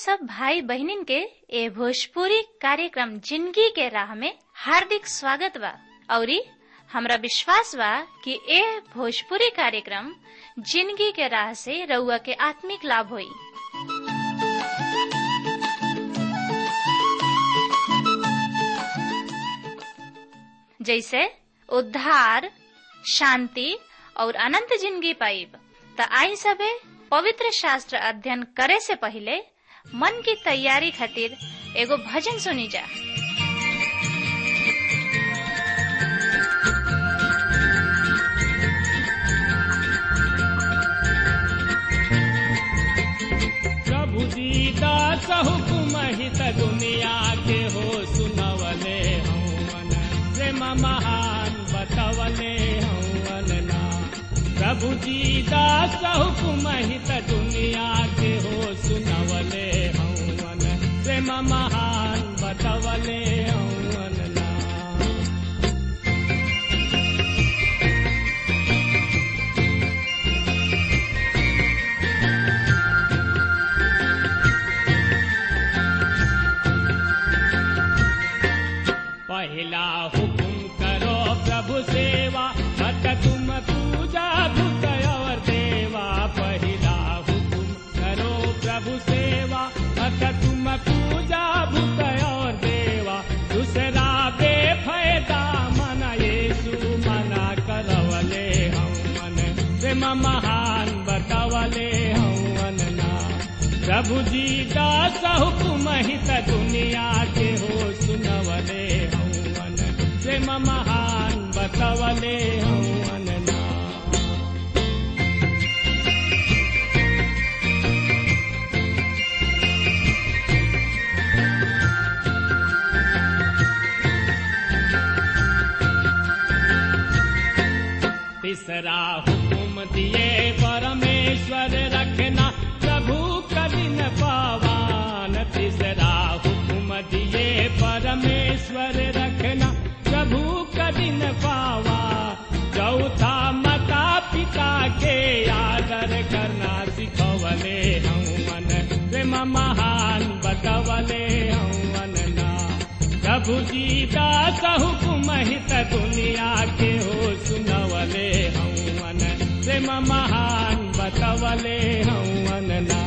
सब भाई बहनिन के ए भोजपुरी कार्यक्रम जिंदगी के राह में हार्दिक स्वागत बा औरी हमरा विश्वास बा कि ए भोजपुरी कार्यक्रम जिंदगी के राह से रउआ के आत्मिक लाभ होई जैसे उद्धार शांति और अनंत जिंदगी पाइब त आई सबे पवित्र शास्त्र अध्ययन करे से पहले मन की तैयारी खातिर एगो भजन सुनी जा प्रभु दीदा हुकुम हित दुनिया के हो सुनवले हवन प्रेम महान बतवले हवन ना प्रभु दीदा हुकुम हित दुनिया के हो सुनवले हवन प्रेम महान बतवले हवन ना पहला हुकुम करो प्रभु सेवा मत तुम पूजा भूत और देवा पहला हुकुम करो प्रभु सेवा मत तुम पूजा भूत और देवा दूसरा बेफायदा मन येसु मना करवले हम मन प्रेम महान बतवले हम ना प्रभु जी दास हुकुम हित दुनिया के हो सुनवले हवन प्रेम महान बतवले हवन ना तीसरा हुकुम दिए परमेश्वर रखना प्रभु कठिन पावान तीसरा हुकुम दिए परमेश्वर रखना प्रभु कठिन पावा चौथा माता पिता के आदर करना सिखवले हवन प्रेम महान बतवले हवन ना प्रभु जी दास हुकुम हित दुनिया के हो सुनवले हवन प्रेम महान बतवले हवन ना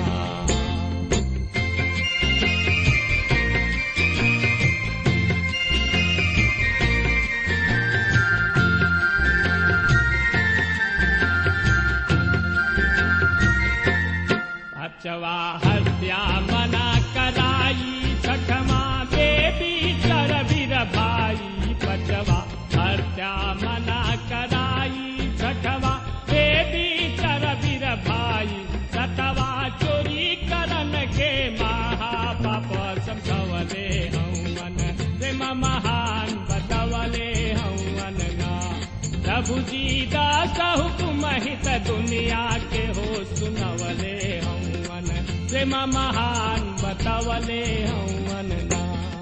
अचवा हत्या मना कराई छठमा देवी कर वीर भाई पचवा हत्या मना कराई छठवा देवी कर वीर भाई सतवा चोरी करन के महापाप समझवले हवन प्रेम महान बतवले हवन ना प्रभु जी दास हुकुम हित दुनिया के हो सुनवले हवन प्रेम महान बतवले हवन ना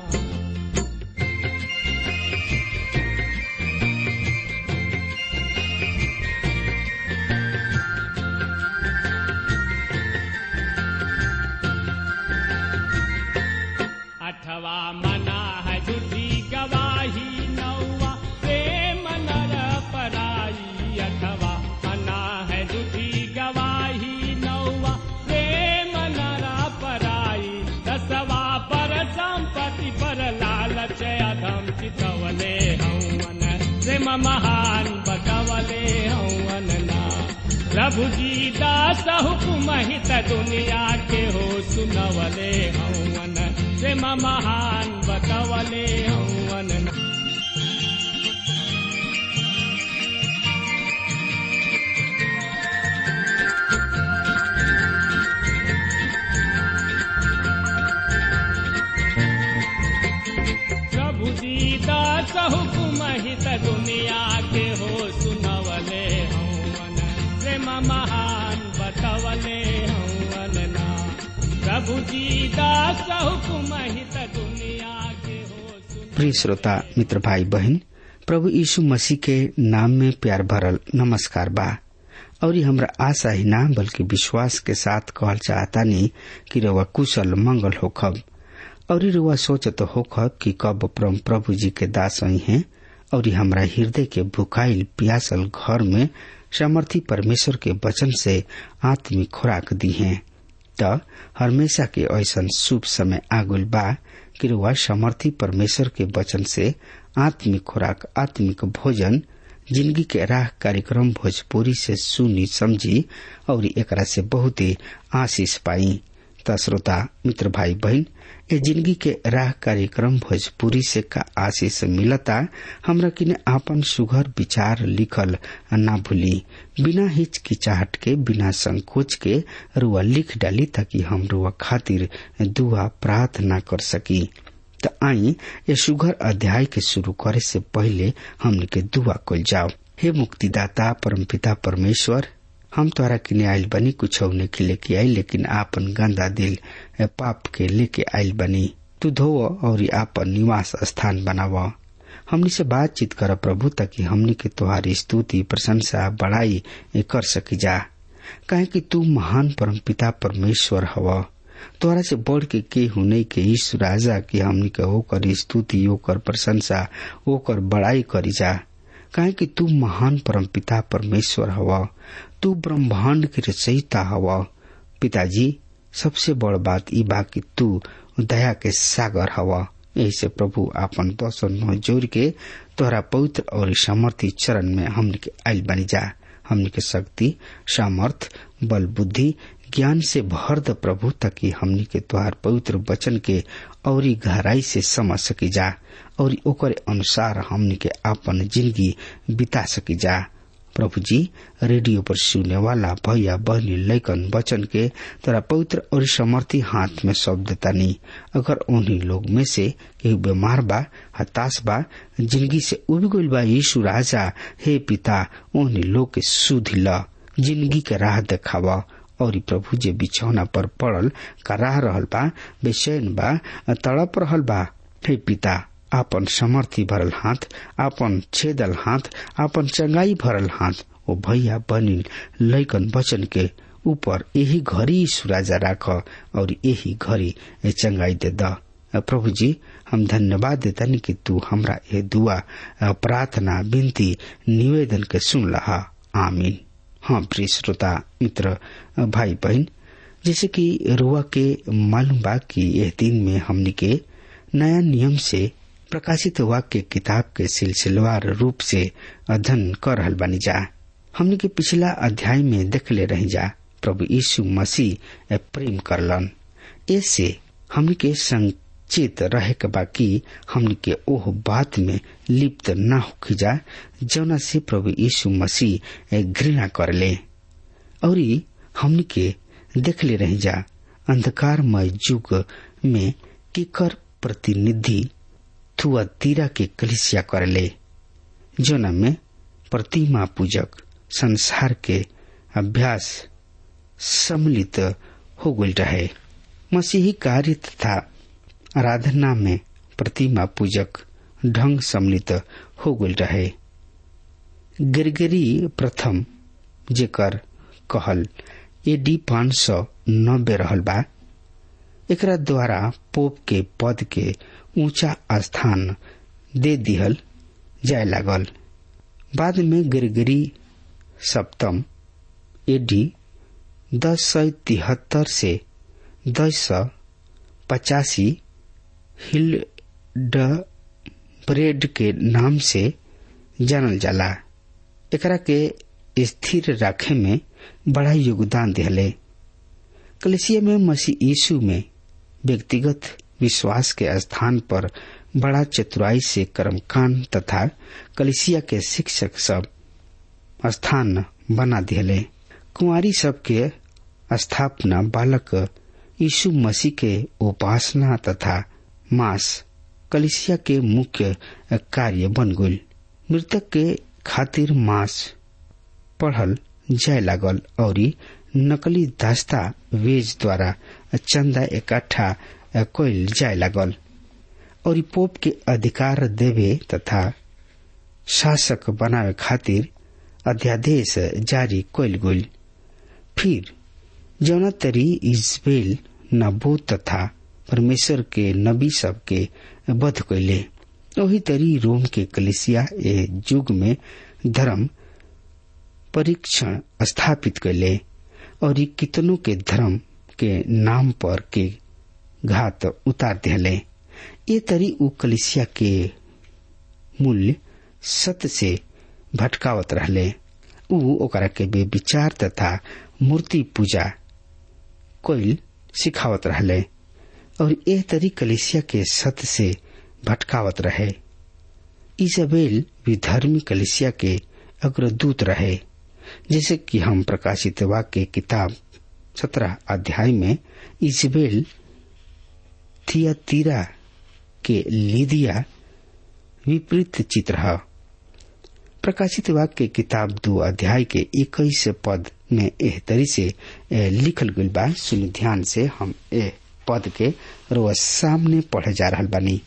अठवा मना है झूठी गवाही नौवा प्रेम नर पराई अठवा मना है झूठी गवाही नौवा प्रेम नर पराई दसवा पर संपत्ति पर लालच अधम चितवले हवन प्रेम महान बतवले हवन ना प्रभु जी दास हुकुम हित दुनिया के हो सुनवले हवन प्रेम महान बतवले हवन ना प्रभु जी दास हुकुम हित दुनिया के हो सुनवले हवन प्रेम महान बतवले हवन ना प्रभु जी दास हुकुम हित दुनिया के हो सुन प्रिय श्रोता मित्र भाई बहन प्रभु यीशु मसीह के नाम में प्यार भरल नमस्कार बा और ये हमरा आशा ही ना बल्कि विश्वास के साथ कहल चाहता नहीं कि रउआ कुशल मंगल होखब और रुआ सोचत होखब कि कब परम प्रभु जी के दास आई हैं और ये हमरा हृदय के भुखाइल प्यासल घर में सामर्थी परमेश्वर के वचन से आत्मिक खुराक दी हैं त हमेशा के ऐसा शुभ समय आगुल बा कि रुआ सामर्थी परमेश्वर के वचन से आत्मिक खुराक आत्मिक भोजन जिंदगी के राह कार्यक्रम भोजपुरी से सुनी समझी और एकरा से बहुत ही आशीष पाई त श्रोता मित्र भाई बहन ए जिंदगी के राह कार्यक्रम भोजपुरी से का आशीष मिलता हमरा किने आपन सुघर विचार लिखल ना भूली बिना हिचकिचाहट के बिना संकोच के रुआ लिख डाली ताकि हम रुआ खातिर दुआ प्रार्थना कर सकी त आई ये सुघर अध्याय के शुरू करे से पहले हमने के दुआ कल जाओ हे मुक्तिदाता परमपिता परमेश्वर हम तोरा किने आयल बनी कुछ के लेके आई लेकिन आपन गंदा दिल पाप के लेके आयल बनी तू धो और आपन निवास स्थान बनाव हमनी से बातचीत कर प्रभु ताकि हमनी के तुम्हारी स्तुति प्रशंसा बड़ाई कर सकी जा कहे कि तू महान परमपिता परमेश्वर हवा तोरा से बढ़ के के होने के ईश्व राजा की हमनी के ओकर स्तुति ओकर प्रशंसा ओकर बड़ाई करी जा काहे कि तू महान परमपिता परमेश्वर हवा तू ब्रह्मांड के रचयिता हवा पिताजी सबसे बड़ बात ई बा कि तू दया के सागर हवा यही से प्रभु आपन दसन जोड़ के तोहरा पवित्र और सामर्थ्य चरण में हमने के आयल बनी जा हमने के शक्ति सामर्थ बल बुद्धि ज्ञान से भर द प्रभु ताकि हमनी के तुहार पवित्र वचन के और गहराई से समझ सकी जा और ओकर अनुसार हमनी के अपन जिंदगी बिता सकी जा प्रभु जी रेडियो पर सुने वाला भैया बहनी लैकन वचन के तोरा पवित्र और समर्थी हाथ में सौंप देता नहीं अगर उन्हीं लोग में से केहू बीमार बा हताश बा जिंदगी से उब गईल बा यीशु राजा हे पिता उन्हीं लोग के सुध ल जिंदगी के राह देखावा और प्रभु जे बिछौना पर पड़ल कराह रहल बा बेचैन बा तड़प रहल बा हे पिता आपन समर्थी भरल हाथ आपन छेदल हाथ आपन चंगाई भरल हाथ ओ भैया बनी लैकन वचन के ऊपर यही घड़ी सुराजा राख और यही घड़ी चंगाई दे द प्रभु जी हम धन्यवाद देतनी कि तू हमरा ये दुआ प्रार्थना विनती निवेदन के सुन लहा आमीन हाँ प्रिय श्रोता मित्र भाई बहन जैसे कि रुआ के मालूम बा कि यह दिन में हमनी के नया नियम से प्रकाशित वाक्य किताब के सिलसिलेवार रूप से अध्ययन कर रहल बानी जा हमने के पिछला अध्याय में देख ले रही जा प्रभु यीशु मसीह प्रेम करलन ऐसे हमने के संचित रहे के बाकी हमने के ओह बात में लिप्त न होखी जा जौना से प्रभु यीशु मसीह घृणा करले और हमने के देख ले रही जा अंधकारमय युग में केकर प्रतिनिधि थुआतीरा के कलिसिया करले जोना में प्रतिमा पूजक संसार के अभ्यास सम्मिलित हो गई रहे मसीही कार्य तथा आराधना में प्रतिमा पूजक ढंग सम्मिलित हो गई रहे गिरगिरी प्रथम जेकर कहल एडी पाँच सौ नब्बे रहल बा एकरा द्वारा पोप के पद के ऊंचा स्थान दे दिहल जाय लागल बाद में गिरगिरी सप्तम एडी दस सौ तिहत्तर से दस सौ पचासी हिल ड ब्रेड के नाम से जानल जाला एकरा के स्थिर रखे में बड़ा योगदान दिहले कलेसिया में मसीह यीशु में व्यक्तिगत विश्वास के स्थान पर बड़ा चतुराई से कर्मकांड तथा कलिसिया के शिक्षक सब स्थान बना दिले कुंवारी सब के स्थापना बालक यीशु मसीह के उपासना तथा मास कलिसिया के मुख्य कार्य बन गई मृतक के खातिर मास पढ़ल जाय लागल और नकली दास्ता वेज द्वारा चंदा इकट्ठा कैल जाय लागल और पोप के अधिकार देवे तथा शासक बनावे खातिर अध्यादेश जारी कैल गई फिर जौना तरी इजबेल नबूत तथा परमेश्वर के नबी सब के वध कैले वही तरी रोम के कलिसिया ए युग में धर्म परीक्षण स्थापित कैले और ये कितनों के धर्म के नाम पर के घात उतार दिले ये तरी उ कलिसिया के मूल्य सत्य से भटकावत रहले उ ओकरा के विचार तथा मूर्ति पूजा कोइल सिखावत रहले और एह तरी कलिसिया के सत्य से भटकावत रहे इजबेल विधर्मी कलिसिया के अग्रदूत रहे जैसे कि हम प्रकाशित वाक्य किताब सत्रह अध्याय में इजबेल थियातीरा के लिदिया विपरीत चित्र है प्रकाशित वाक्य किताब दो अध्याय के इक्कीस पद में एह तरी से लिखल गई बा सुन ध्यान से हम ए पद के रोज सामने पढ़े जा रहा बानी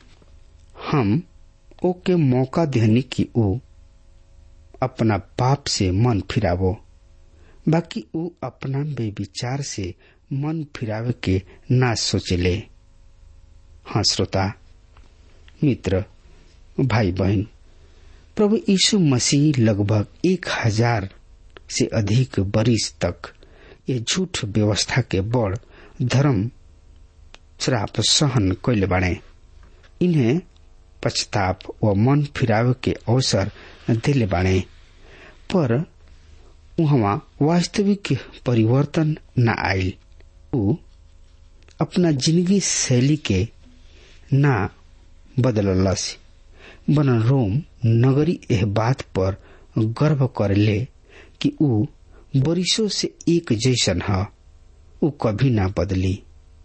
हम ओके मौका देनी कि ओ अपना पाप से मन फिरावो बाकी ऊ अपना बेविचार से मन फिरावे के ना सोचले हाँ श्रोता मित्र भाई बहन प्रभु यीशु मसीह लगभग एक हजार से अधिक बरिस तक ये झूठ व्यवस्था के बड़ धर्म श्राप सहन कैले बाड़े इन्हें पछताप व मन फिरावे के अवसर दिले बाड़े पर वहाँ वास्तविक परिवर्तन न आयल ऊ अपना जिंदगी शैली के ना बदललस बन रोम नगरी एह बात पर गर्व करले कि ऊ बरिसों से एक जैसन ह ऊ कभी ना बदली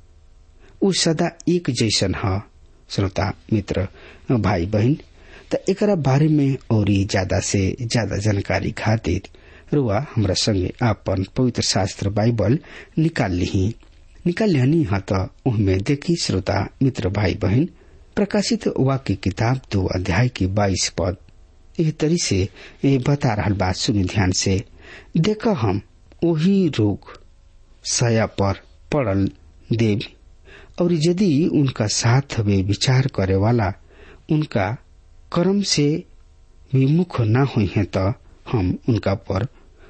ऊ सदा एक जैसन ह श्रोता मित्र भाई बहन त एकरा बारे में और ज्यादा से ज्यादा जानकारी खातिर रुआ हमरा संगे आपन पवित्र शास्त्र बाइबल निकाल ली निकाल लिहनी हा त उहमे देखी श्रोता मित्र भाई बहन प्रकाशित वाक्य किताब दो अध्याय की बाईस पद एह तरी से ए बता रहा बात सुनी ध्यान से देख हम वही रोग सया पर पड़ल देव और यदि उनका साथ वे विचार करे वाला उनका कर्म से विमुख न हुई है तो हम उनका पर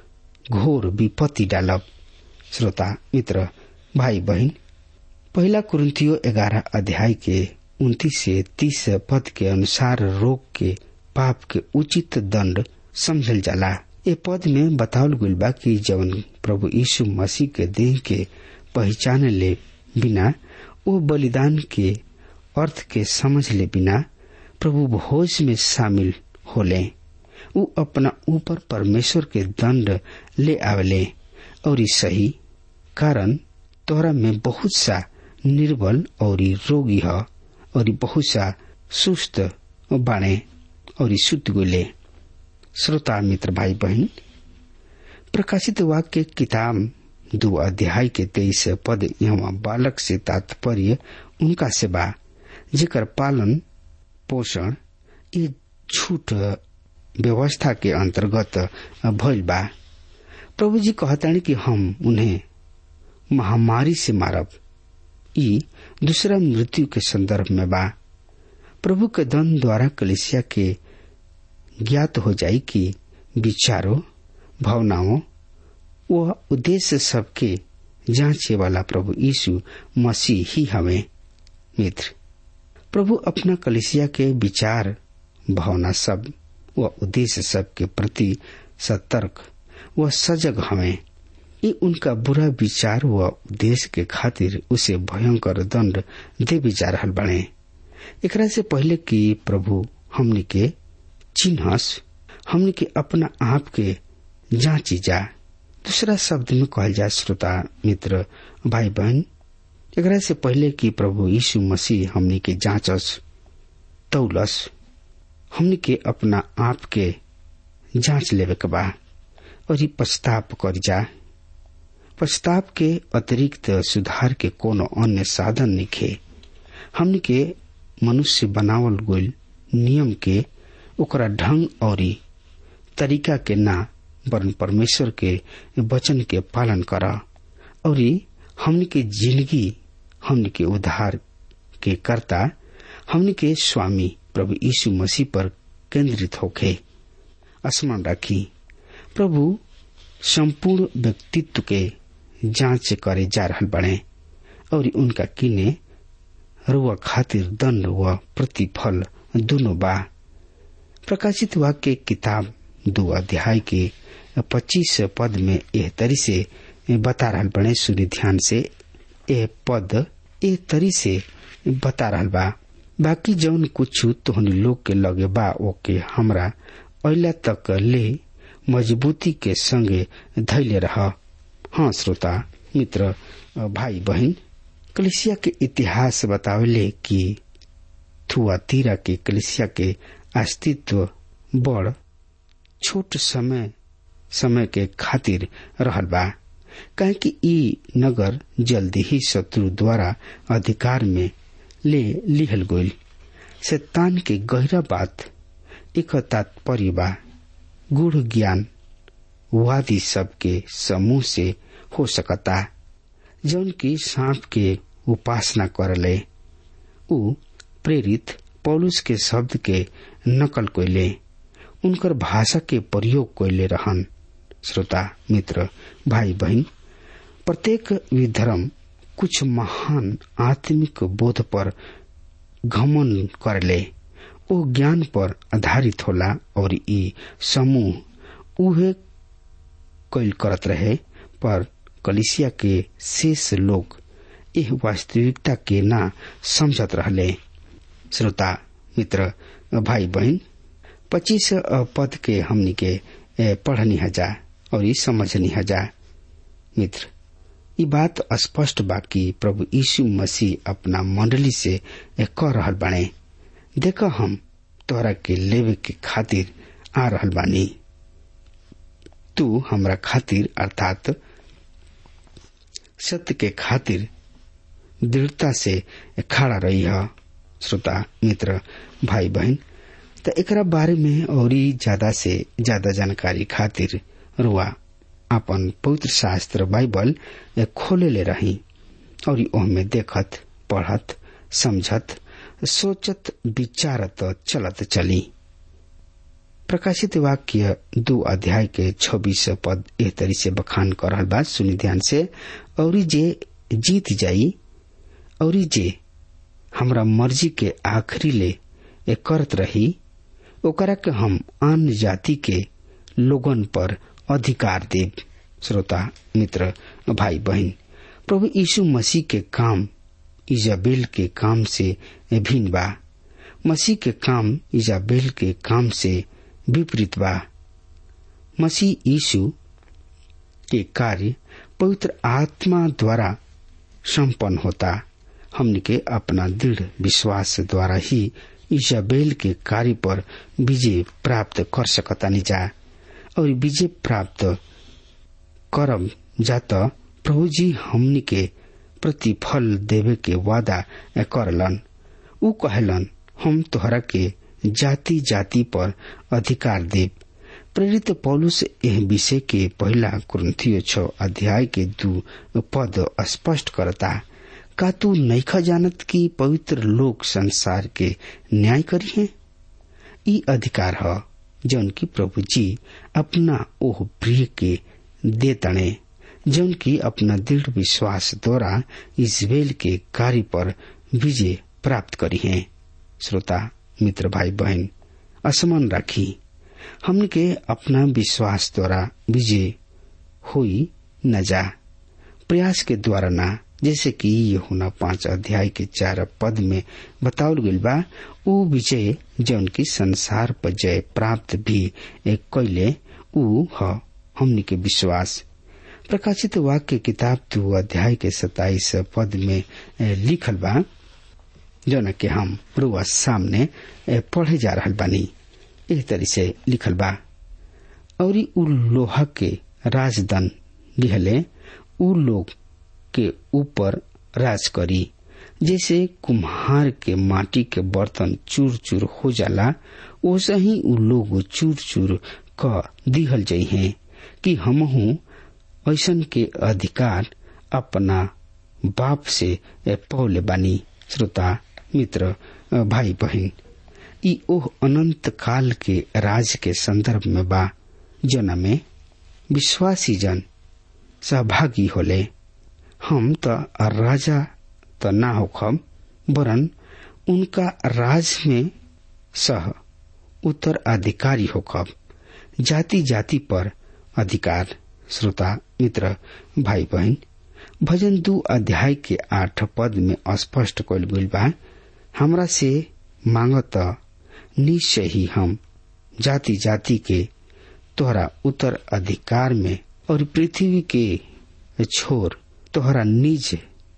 घोर विपत्ति डालब श्रोता मित्र भाई बहन पहला कुरंतियो ग्यारह अध्याय के उन्तीस से तीस पद के अनुसार रोग के पाप के उचित दंड समझल जाला ए पद में बतावल गइल बा कि जवन प्रभु यीशु मसीह के देह के पहचान ले बिना वो बलिदान के अर्थ के समझ ले बिना प्रभु भोज में शामिल होले उ अपना ऊपर परमेश्वर के दंड ले आवेले और सही कारण तोहरा में बहुत सा निर्बल और रोगी है और बहुत सा सुस्त बाणे और सुत गोले श्रोता मित्र भाई बहन प्रकाशित वाक्य किताब दो अध्याय के तेईस पद यहाँ बालक से तात्पर्य उनका से बा जेकर पालन पोषण ये झूठ व्यवस्था के अंतर्गत भइल बा प्रभु जी कहतानी कि हम उन्हें महामारी से मारब ई दूसरा मृत्यु के संदर्भ में बा प्रभु के दन द्वारा कलिसिया के ज्ञात हो जाई कि विचारों भावनाओं व उद्देश्य सबके जांचे वाला प्रभु यीशु मसीह ही हमें मित्र प्रभु अपना कलिसिया के विचार भावना सब व उद्देश्य सब के प्रति सतर्क व सजग हमें ये उनका बुरा विचार व उद्देश्य के खातिर उसे भयंकर दंड दे जा रहा बने एकरा से पहले कि प्रभु हमने के चिन्हस हमने के अपना आप के जांची जा दूसरा शब्द में कहल जाए श्रोता मित्र भाई बहन एकरा से पहले कि प्रभु यीशु मसीह हमने के जांचस तौलस हमने के अपना आप के जांच लेवे के बा और पछताप कर जा पछताप के अतिरिक्त सुधार के कोनो अन्य साधन निखे हमने के मनुष्य बनावल गईल नियम के ओकरा ढंग और तरीका के ना वरन परमेश्वर के वचन के पालन कर और हमन के जिंदगी हमन के उद्धार के कर्ता हमन के स्वामी प्रभु यीशु मसीह पर केंद्रित होके स्मरण रखी प्रभु संपूर्ण व्यक्तित्व के जांच करे जा रहा बने और उनका किने रुआ खातिर दंड व प्रतिफल दोनों बा प्रकाशित वाक्य किताब दो अध्याय के पच्चीस पद में यह तरी से बता रहा बने सूर्य ध्यान से यह पद ए तरी से बता रहा बा बाकी जौन कुछ तोहनी लोग के लगे बा ओके हमरा अला तक ले मजबूती के संगे धैले रह हाँ श्रोता मित्र भाई बहन कलिसिया के इतिहास बतावले कि थुआतीरा के कलिसिया के अस्तित्व बड़ छोट समय समय के खातिर रहल बा कहे कि ई नगर जल्दी ही शत्रु द्वारा अधिकार में ले लिहल गईल शैतान के गहरा बात एक तात्पर्य बा गुढ़ ज्ञान वादी सबके समूह से हो सकता जौन की सांप के उपासना करले उ प्रेरित पौलुस के शब्द के नकल कोयले उनकर भाषा के प्रयोग कोयले रहन श्रोता मित्र भाई बहन प्रत्येक विधर्म कुछ महान आत्मिक बोध पर घमन करले ओ ज्ञान पर आधारित होला और ई समूह उहे कैल करत रहे पर कलिसिया के शेष लोग यह वास्तविकता के ना समझत रहले श्रोता मित्र भाई बहन पच्चीस पद के हमनी के पढ़नी हजा और ई समझनी हजा मित्र ये बात स्पष्ट बा कि प्रभु यीशु मसीह अपना मंडली से कह रहल बाने देख हम तोहरा के लेवे के खातिर आ रहल बानी तू हमरा खातिर अर्थात सत्य के खातिर दृढ़ता से खड़ा रही है श्रोता मित्र भाई बहन तो एकरा बारे में और ज्यादा से ज्यादा जानकारी खातिर रुआ अपन पवित्र शास्त्र बाइबल खोले ले रही और ओहमे देखत पढ़त समझत सोचत विचारत चलत चली प्रकाशित वाक्य दो अध्याय के छब्बीस पद एह तरी से बखान कर रहल बा सुनी ध्यान से और जे जीत जाई और जे हमरा मर्जी के आखिरी ले ए करत रही ओकरा के हम आन जाति के लोगन पर अधिकार देव श्रोता मित्र भाई बहन प्रभु यीशु मसीह के काम इजाबेल के काम से भिन्न बा मसीह के काम इजाबेल के काम से विपरीत बा मसीह यीशु के कार्य पवित्र आत्मा द्वारा संपन्न होता हमने के अपना दृढ़ विश्वास द्वारा ही इजाबेल के कार्य पर विजय प्राप्त कर सकता जा और विजय प्राप्त करब जात प्रभु जी हमनी के प्रतिफल देवे के वादा करलन उ कहलन हम तोहरा के जाति जाति पर अधिकार देव प्रेरित पौलुस एह विषय के पहला कुरंथियो छ अध्याय के दू पद स्पष्ट करता का तू नैखा जानत कि पवित्र लोग संसार के न्याय करी है ई अधिकार है जौन की प्रभु जी अपना ओह प्रिय के दे तणे जौन की अपना दृढ़ विश्वास द्वारा इजबेल के कार्य पर विजय प्राप्त करी है श्रोता मित्र भाई बहन असमान राखी हमने के अपना विश्वास द्वारा विजय हुई न जा प्रयास के द्वारा ना जैसे कि ये होना पांच अध्याय के चार पद में बतावल गईल बा उ विजय जौन की संसार पर जय प्राप्त भी एक कैले उ ह हमनी के विश्वास प्रकाशित वाक्य किताब दो अध्याय के सताइस पद में लिखल बा जौन के हम रुआ सामने पढ़े जा रहा बानी एह तरी से लिखल बा और उ लोहा के राजदन लिहले उ लोग के ऊपर राज करी जैसे कुम्हार के माटी के बर्तन चूर चूर हो जाला वैसे ही उ लोग चूर चूर क दिहल जाइ हैं कि हमहू ऐसन के अधिकार अपना बाप से पौले बानी श्रोता मित्र भाई बहन ई ओह अनंत काल के राज के संदर्भ में बा जना में विश्वासी जन सहभागी होले हम त राजा त ना होखम वरन उनका राज में सह उत्तराधिकारी होखब जाति जाति पर अधिकार श्रोता मित्र भाई बहन भजन दू अध्याय के आठ पद में स्पष्ट कल गई बा हमरा से मांगत निश्चय ही हम जाति जाति के तोहरा उत्तर अधिकार में और पृथ्वी के छोर तोहरा निज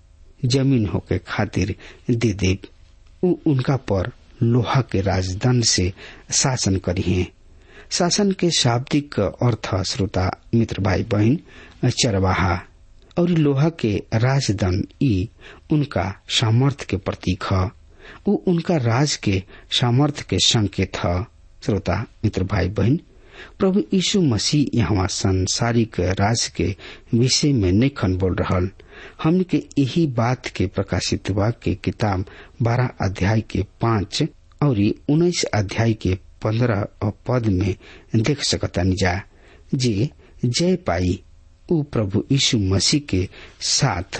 जमीन होके खातिर दे दे उ उनका पर लोहा के राजदंड से शासन करी है शासन के शाब्दिक अर्थ श्रोता मित्र भाई बहन चरवाहा और लोहा के राजदंड ई उनका सामर्थ्य के प्रतीक है उ उनका राज के सामर्थ्य के संकेत है श्रोता मित्र भाई बहन प्रभु यीशु मसीह यहाँ संसारिक राज के विषय में निखन बोल रहा हमने के यही बात के प्रकाशित हुआ के किताब बारह अध्याय के पांच और उन्नीस अध्याय के पंद्रह पद में देख सकता जा जे जय पाई उ प्रभु यीशु मसीह के साथ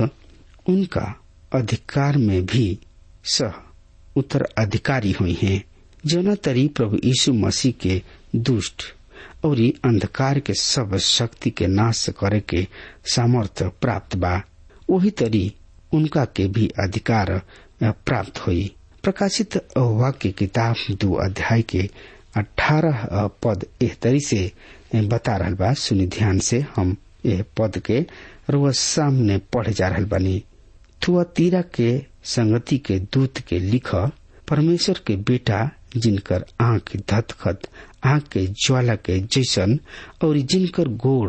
उनका अधिकार में भी सह उत्तराधिकारी हुई हैं जना तरी प्रभु यीशु मसीह के दुष्ट और अंधकार के सब शक्ति के नाश करे के सामर्थ्य प्राप्त बा वही तरी उनका के भी अधिकार प्राप्त हुई प्रकाशित वाक्य किताब दो अध्याय के अठारह पद एह तरी से बता रहल बा सुनी ध्यान से हम यह पद के रोज सामने पढ़े जा रहल बानी थुआतीरा के संगति के दूत के लिख परमेश्वर के बेटा जिनकर आंख धतखत आंख के ज्वाला के जैसन और जिनकर गोड़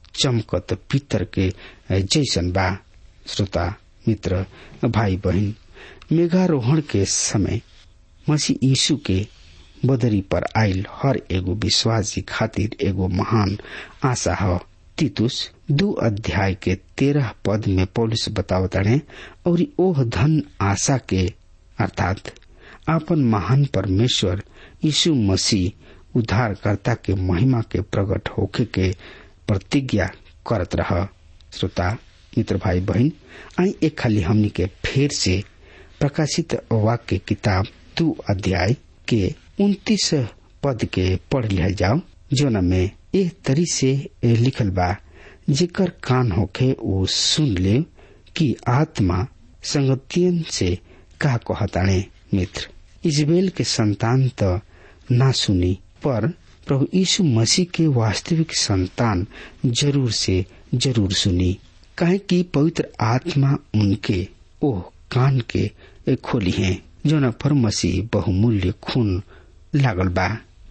चमकत पीतर के जैसन बा श्रोता मित्र भाई बहन मेघारोहण के समय मसीह यीशु के बदरी पर आयल हर एगो विश्वासी खातिर एगो महान आशा है तीतुस दो अध्याय के तेरह पद में पौलिस बतावताड़े और ओह धन आशा के अर्थात आपन महान परमेश्वर यीशु मसीह उद्धारकर्ता के महिमा के प्रकट होके के प्रतिज्ञा करत रह श्रोता मित्र भाई बहन आई एक खाली हमनी के फेर से प्रकाशित वाक्य किताब दो अध्याय के उन्तीस पद के पढ़ लिया जाओ जोन में एक तरी से लिखल बा जेकर कान होखे वो सुन ले कि आत्मा संगतियन से का कहताणे मित्र इजबेल के संतान तो ना सुनी पर प्रभु यीशु मसीह के वास्तविक संतान जरूर से जरूर सुनी काहे कि पवित्र आत्मा उनके ओह कान के खोली है जोना पर मसीह बहुमूल्य खून लागल बा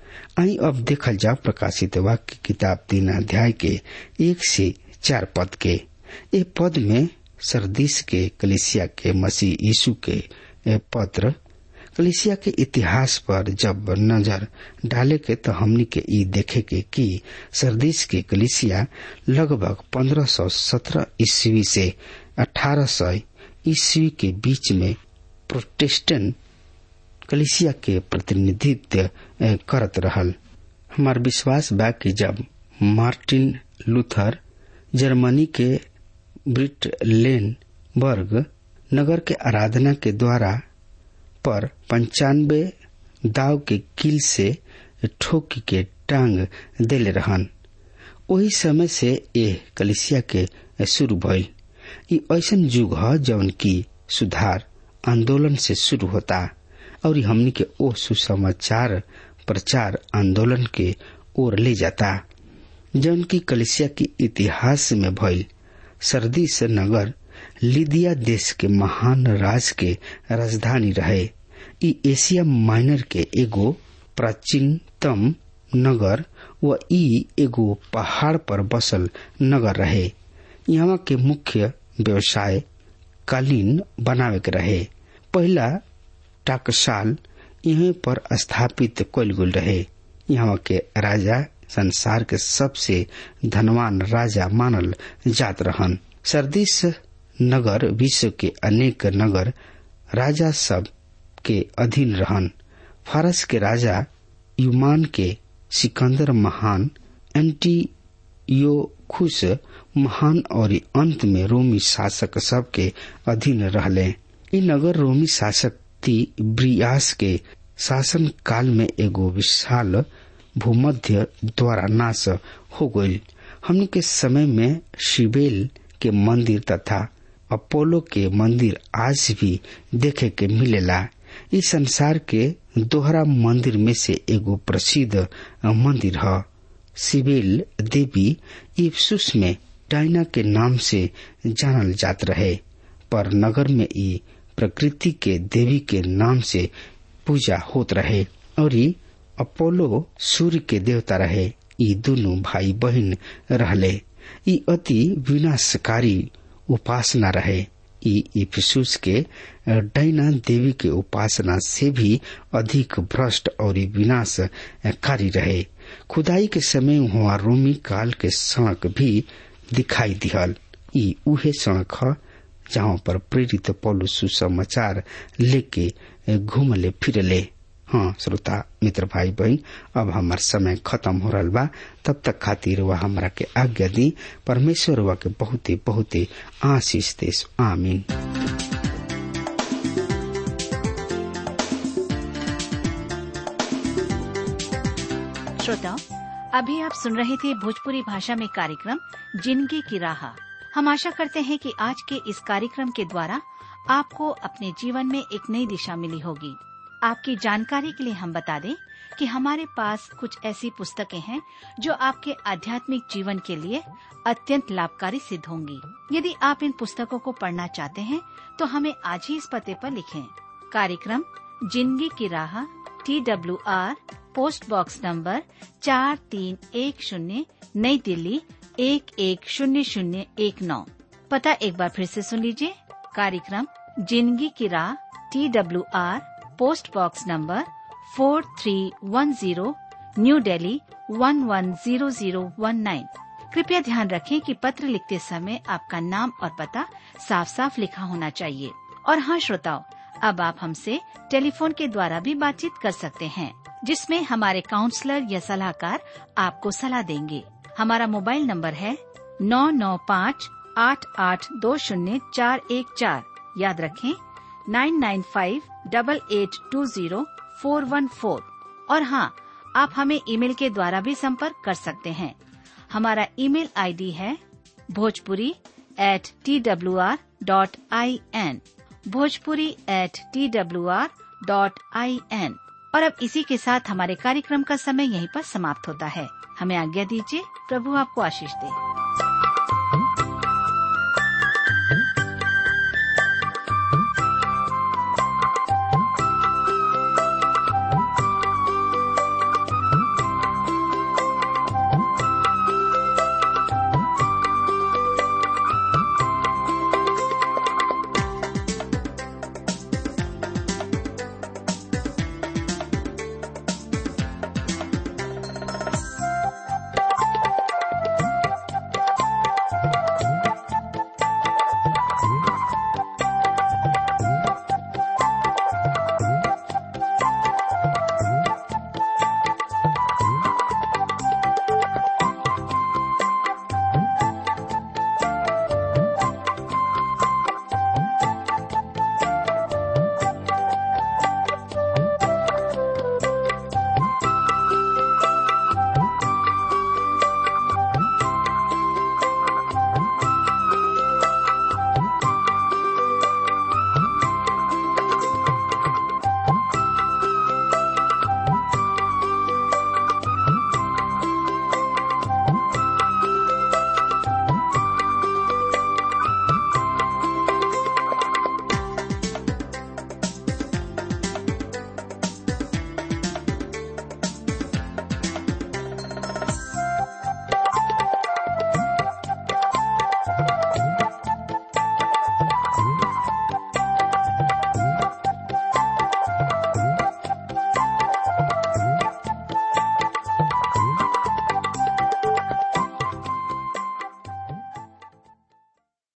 आई अब देखल जाओ प्रकाशित वाक्य किताब तीन अध्याय के एक से चार पद के ए पद में सरदिस के कलिसिया के मसीह यीशु के पत्र कलिसिया के इतिहास पर जब नजर डाले के तो हमनी के ई देखे के कि सरदिस के कलिसिया लगभग 1517 ईस्वी से 1800 ईस्वी के बीच में प्रोटेस्टेंट कलिसिया के प्रतिनिधित्व करत रहल हमार विश्वास बा कि जब मार्टिन लूथर जर्मनी के ब्रिटलेनबर्ग नगर के आराधना के द्वारा पर पंचानबे दाव के किल से ठोकी के टांग देले रहन वही समय से ए कलिसिया के शुरू भइल ई ऐसन युग ह जौन की सुधार आंदोलन से शुरू होता और हमनी के ओ सुसमाचार प्रचार आंदोलन के ओर ले जाता जौन की कलिसिया की इतिहास में भइल सर्दी से नगर लिदिया देश के महान राज के राजधानी रहे ई एशिया माइनर के एगो प्राचीनतम नगर व ई एगो पहाड़ पर बसल नगर रहे यहाँ के मुख्य व्यवसाय कालीन बनावे के रहे पहला टाकसाल यहीं पर स्थापित कल गुल रहे यहाँ के राजा संसार के सबसे धनवान राजा मानल जात रहन सरदिस नगर विश्व के अनेक नगर राजा सब के अधीन रहन फारस के राजा युमान के सिकंदर महान एंटीयोखुस महान और अंत में रोमी शासक सब के अधीन रहले इ नगर रोमी शासक ती ब्रियास के शासन काल में एगो विशाल भूमध्य द्वारा नाश हो गई हमने के समय में शिबेल के मंदिर तथा अपोलो के मंदिर आज भी देखे के मिलेला इस संसार के दोहरा मंदिर में से एगो प्रसिद्ध मंदिर है सिबेल देवी इफ्सुस में डायना के नाम से जानल जात रहे पर नगर में ई प्रकृति के देवी के नाम से पूजा होत रहे और अपोलो सूर्य के देवता रहे ई दोनों भाई बहन रहले ई अति विनाशकारी उपासना रहे ई इफिसुस के डैना देवी के उपासना से भी अधिक भ्रष्ट और विनाशकारी रहे खुदाई के समय वहाँ रोमी काल के सड़क भी दिखाई दिहल ई उहे सड़क ह जहाँ पर प्रेरित पौलु सुसमाचार लेके घूमले फिरले हाँ श्रोता मित्र भाई बहन अब हमार समय खत्म हो रहा बा तब तक खातिर वह हमरा के आज्ञा दी परमेश्वर वह के बहुते बहुते आशीष देश आमीन श्रोताओं अभी आप सुन रहे थे भोजपुरी भाषा में कार्यक्रम जिंदगी की राह हम आशा करते हैं कि आज के इस कार्यक्रम के द्वारा आपको अपने जीवन में एक नई दिशा मिली होगी आपकी जानकारी के लिए हम बता दें कि हमारे पास कुछ ऐसी पुस्तकें हैं जो आपके आध्यात्मिक जीवन के लिए अत्यंत लाभकारी सिद्ध होंगी यदि आप इन पुस्तकों को पढ़ना चाहते हैं तो हमें आज ही इस पते पर लिखें कार्यक्रम जिंदगी की राह T W R post box number चार तीन एक शून्य नई दिल्ली एक एक शून्य शून्य एक नौ पता एक बार फिर से सुन लीजिए कार्यक्रम जिंदगी की राह T W R post box number four three one zero new Delhi one one zero zero one nine कृपया ध्यान रखें कि पत्र लिखते समय आपका नाम और पता साफ साफ लिखा होना चाहिए और हाँ श्रोताओं अब आप हमसे टेलीफोन के द्वारा भी बातचीत कर सकते हैं जिसमें हमारे काउंसलर या सलाहकार आपको सलाह देंगे हमारा मोबाइल नंबर है नौ नौ पाँच आठ आठ दो शून्य चार एक चार याद रखें nine nine five double eight two zero four one four और हाँ आप हमें ईमेल के द्वारा भी संपर्क कर सकते हैं हमारा ईमेल आईडी है Bhojpuri at T W R dot I N Bhojpuri at T W R dot I N और अब इसी के साथ हमारे कार्यक्रम का समय यहीं पर समाप्त होता है हमें आज्ञा दीजिए प्रभु आपको आशीष दे